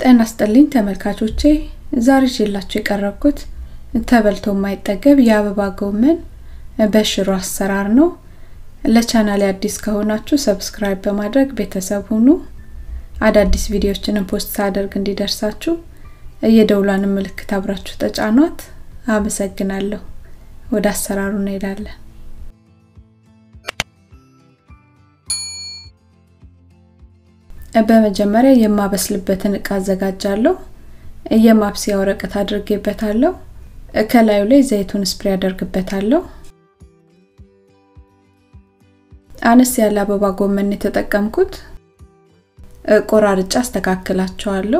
ጤና ይስጥልኝ ተመልካቾቼ ዛሬ ይዤላችሁ የቀረብኩት ተበልቶ የማይጠገብ የአበባ ጎመን በሽሮ አሰራር ነው። ለቻናሌ አዲስ ከሆናችሁ ሰብስክራይብ በማድረግ ቤተሰብ ሁኑ። አዳዲስ ቪዲዮዎችንም ፖስት ሳደርግ እንዲደርሳችሁ የደውሏን ምልክት አብራችሁ ተጫኗት። አመሰግናለሁ። ወደ አሰራሩ እንሄዳለን። በመጀመሪያ የማበስልበትን እቃ አዘጋጃለሁ። የማብሰያ ወረቀት አድርጌበታለሁ። ከላዩ ላይ ዘይቱን ስፕሬ አደርግበታለሁ። አነስ ያለ አበባ ጎመን የተጠቀምኩት ቆራርጫ አስተካክላቸዋለሁ።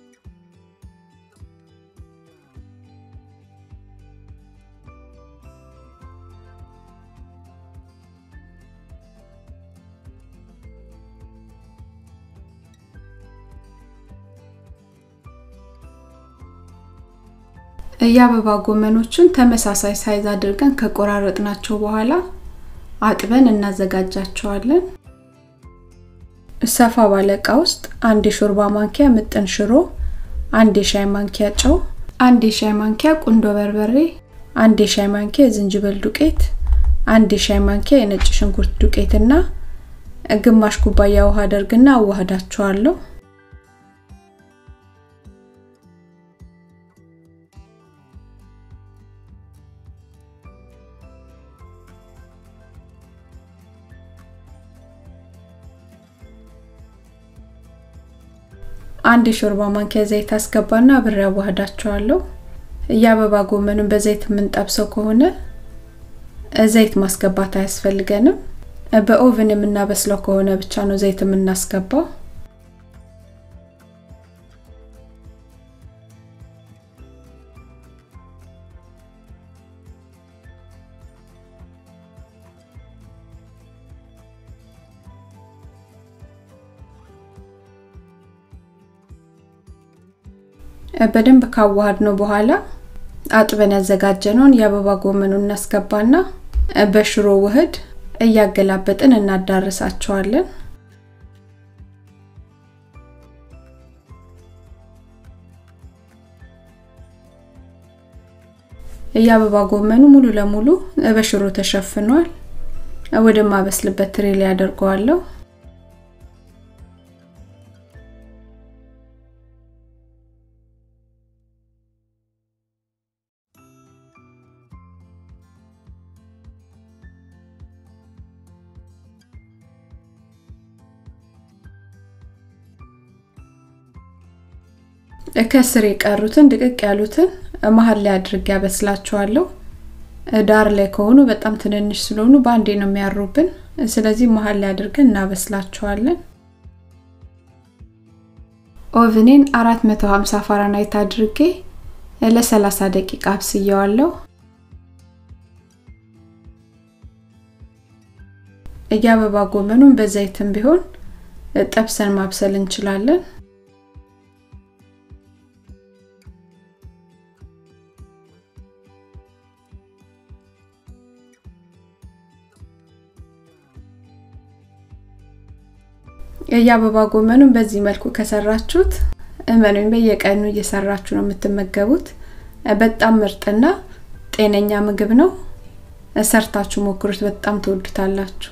የአበባ ጎመኖችን ተመሳሳይ ሳይዝ አድርገን ከቆራረጥናቸው በኋላ አጥበን እናዘጋጃቸዋለን። ሰፋ ባለ እቃ ውስጥ አንድ የሾርባ ማንኪያ ምጥን ሽሮ፣ አንድ የሻይ ማንኪያ ጨው፣ አንድ የሻይ ማንኪያ ቁንዶ በርበሬ፣ አንድ የሻይ ማንኪያ የዝንጅብል ዱቄት፣ አንድ የሻይ ማንኪያ የነጭ ሽንኩርት ዱቄት እና ግማሽ ኩባያ ውሃ አደርግና አዋህዳቸዋለሁ። አንድ የሾርባ ማንኪያ ዘይት አስገባና አብሬ አዋህዳቸዋለሁ። የአበባ ጎመኑን በዘይት የምንጠብሰው ከሆነ ዘይት ማስገባት አያስፈልገንም። በኦቭን የምናበስለው ከሆነ ብቻ ነው ዘይት የምናስገባው። በደንብ ካዋሃድ ነው በኋላ አጥበን ያዘጋጀነውን የአበባ ጎመኑን እናስገባና በሽሮ ውህድ እያገላበጥን እናዳርሳቸዋለን። የአበባ ጎመኑ ሙሉ ለሙሉ በሽሮ ተሸፍኗል። ወደ ማበስልበት ትሬ ላይ አደርገዋለሁ። ከስር የቀሩትን ድቅቅ ያሉትን መሀል ላይ አድርጌ ያበስላቸዋለሁ። ዳር ላይ ከሆኑ በጣም ትንንሽ ስለሆኑ በአንዴ ነው የሚያሩብን። ስለዚህ መሀል ላይ አድርገን እናበስላቸዋለን። ኦቭኔን 450 ፋራናይት አድርጌ ለ30 ደቂቃ አብስየዋለሁ። የአበባ ጎመኑን በዘይትም ቢሆን ጠብሰን ማብሰል እንችላለን። የአበባ ጎመኑን በዚህ መልኩ ከሰራችሁት እመኑኝ በየቀኑ እየሰራችሁ ነው የምትመገቡት። በጣም ምርጥና ጤነኛ ምግብ ነው። ሰርታችሁ ሞክሩት፣ በጣም ትወዱታላችሁ።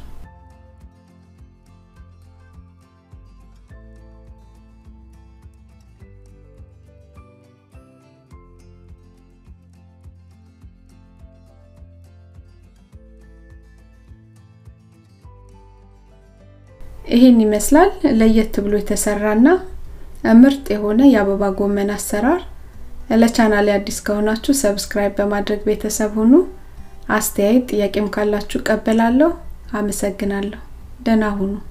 ይህን ይመስላል ለየት ብሎ የተሰራና ምርጥ የሆነ የአበባ ጎመን አሰራር። ለቻናሌ አዲስ ከሆናችሁ ሰብስክራይብ በማድረግ ቤተሰብ ሁኑ። አስተያየት ጥያቄም ካላችሁ ቀበላለሁ። አመሰግናለሁ። ደህና ሁኑ።